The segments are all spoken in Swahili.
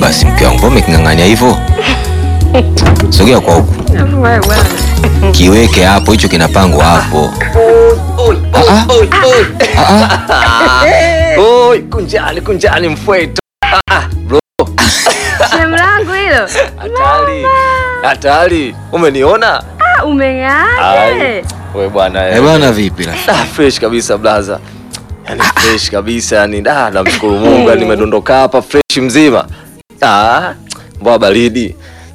basi mke wangu, mbona umeking'ang'ania hivyo? Sogea kwa huku, Wewe bwana. kiweke hapo, hicho kinapangwa hapo. Ah, ah. Ah, ah. Oi, kunjani kunjani mfweto. Ah, ah, bro, Shemu langu hilo. hatari. Hatari. Umeniona? Ah, umeng'aaje? We bwana. Eh bwana, vipi la? Ah, fresh kabisa blaza. Yaani fresh kabisa yani da namshukuru Mungu yani nimedondoka hapa fresh mzima. Ah, mbwa baridi.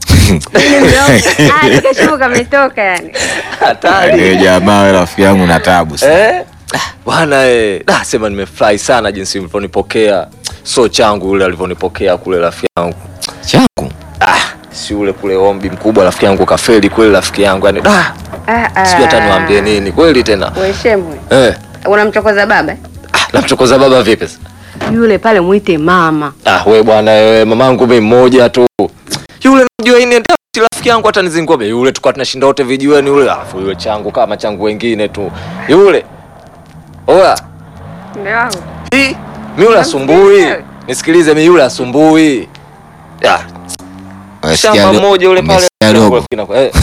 Ah, nikashuku kametoka yani. Hatari. Eh, jamaa wewe rafiki yangu na tabu sana. Eh? Ah, Bwana eh, da sema nimefurahi sana jinsi mlivyonipokea. So changu yule alivyonipokea kule rafiki yangu. Changu. Ah, si ule kule ombi mkubwa rafiki yangu kafeli kweli rafiki yangu yani da Ah, ah. sijui hata niwaambie nini kweli tena. We shemu. Eh, Unamchokoza baba? ah, namchokoza baba vipi? sasa? Yule pale mwite mama. Ah, we bwana wewe mamangu mimi mmoja tu. Yule najua ini ndio rafiki yangu hata nizingua be yule tulikuwa tunashinda wote vijiweni yule alafu yule changu kama changu wengine tu. Yule. Oya, Ndio wangu. hii mimi yule asumbui. Nisikilize mimi yule asumbui. Ya, Wasikia shamba do- mmoja yule pale. umesikia dogo? Eh,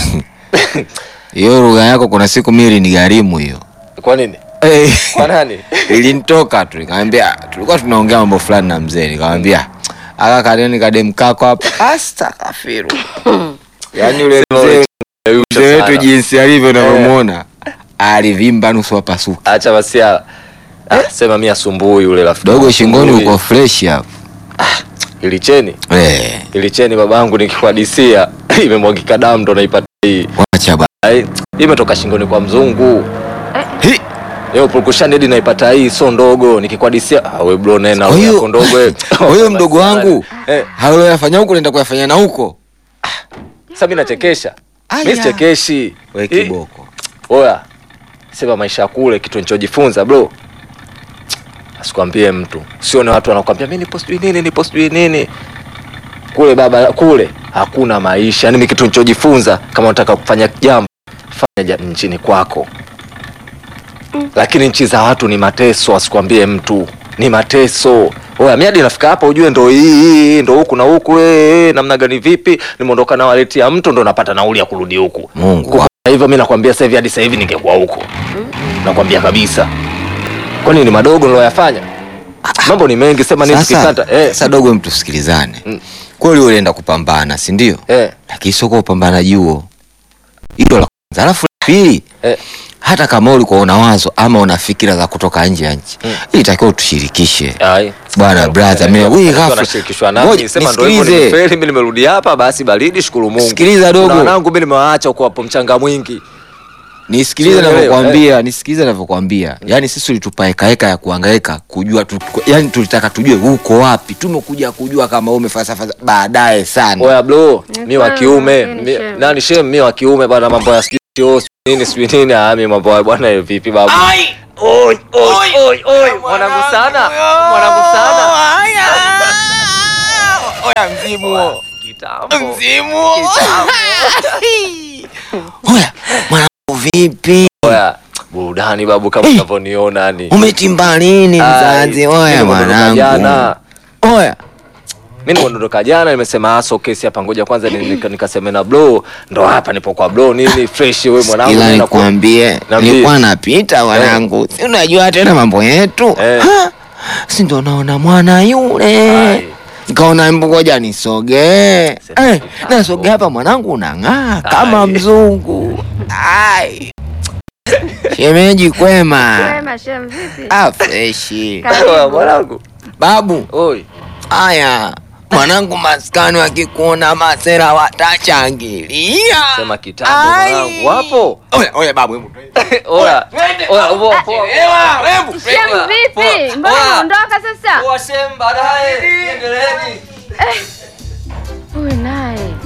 Hiyo lugha yako kuna siku mimi ni gharimu hiyo. Kwa nini? Eh. Kwa nani? Ilinitoka tu nikamwambia, tulikuwa tunaongea mambo fulani na mzee, nikamwambia aka kadeni kadem kako hapa astakafiru. Yaani yule mzee mzee wetu jinsi alivyo unavyomuona alivimba nusu apasuka. Acha basi ya. Ah, sema mimi asumbui yule rafiki. Dogo yangu, shingoni asumbui. uko fresh hapo. Ilicheni. Eh, Ilicheni babangu nikikuhadisia imemwagika damu ndo naipata hii. wacha ba. Ai, hii imetoka shingoni kwa mzungu. Hi, Leo purukushani hadi naipata hii so ndogo nikikuhadisia. Ah, we bro nena Kwa hiyo- yako ndogo eh. kwa hiyo mdogo wangu Eh, halo yafanya huko nenda kuyafanya na huko. sasa mimi nachekesha. Aya. Mimi sichekeshi. We Hii- kiboko. Oya. Sema maisha ya kule kitu nilichojifunza bro. Asikwambie mtu. Sione watu wanakuambia mimi nipo sijui nini nipo sijui nini. Kule baba kule hakuna maisha. Yaani mimi kitu nilichojifunza kama unataka kufanya jambo fanya ja- nchini kwako. Lakini nchi za watu ni mateso, asikwambie mtu. Ni mateso. Oya, mimi hadi nafika hapa ujue ndo hii hii ndo huku na huku eh, eh, namna gani vipi? Nimeondoka na waleti ya mtu ndo napata nauli ya kurudi huku. Mungu. Kwa hivyo mimi nakwambia sasa hivi hadi sasa hivi ningekuwa huko. Nakwambia kabisa. Kwani ni madogo niloyafanya? Mambo ni mengi, sema nini Sasa, tukikata. Eh, sasa dogo, mtu sikilizane. Mm. Kweli ulienda kupambana, si ndio? eh, Lakini sio kwa upambanaji huo. Hilo la kwanza. Alafu la pili, eh. hata kama ulikuwa una wazo ama una fikira za kutoka nje ya nchi, Mm. ilitakiwa utushirikishe. Ai. Bwana, brother, mimi- wewe ghafla- nashirikishwa Ngoja, nami, sema ndio hivyo nisikilize. nimefeli, mimi nimerudi hapa, basi baridi, shukuru Mungu. Sikiliza dogo. Na wanangu mimi nimewaacha huko hapo mchanga mwingi. Nisikilize Sielewi, navyokwambia, nisikilize navyokwambia. Yaani sisi ulitupa heka heka ya kuhangaika kujua tu, yani tulitaka tujue uko wapi. Tumekuja kujua kama wewe umefalsafa baadaye sana. Oya bro, Ni mi wa kweli, kiume, lakini mi- shem. nani shem, mi wa kiume bwana, mambo ya sijui sio nini sijui nini, ah, mi mambo ya bwana eh, vipi babu? Oi, oi, oi, oi, mwanangu sana, mwanangu sana. Oya mzimu. Kitambo. Mzimu. Oya, mwanangu vipi? Oya, burudani babu, kama Eh. unavyoniona yani. Umetimba lini mzazi? Ai, Oya mimi nimeondoka mwanangu. jana. Oya. Mimi nimeondoka jana, nimesema aso kesi hapa, ngoja kwanza ni- nika- nikaseme na bro, ndo hapa nipo kwa bro nini fresh, wewe mwanangu. Ila nenda ku- nikwambie, Niambie. nilikuwa napita mwanangu, si unajua tena mambo yetu Eh. Ha? si ndo naona mwana yule Ai. nikaona mbogoja nisogee Sema eh, kitambo. nasogea hapa mwanangu unang'aa kama Ai. mzungu Ai. shemeji kwema Wema shem vipi? ah, freshi Oya, mwanangu. babu Oi. haya mwanangu maskani wakikuona masera watachangilia Sema kitambo Ai. mwanangu. Wapo? Oya, oya babu hebu Oya. Oya, uvo- po- Shem Poa, vipi? Mbona poa. unaondoka sasa? Poa, shem, baadaye. Endeleeni. Huyu naye.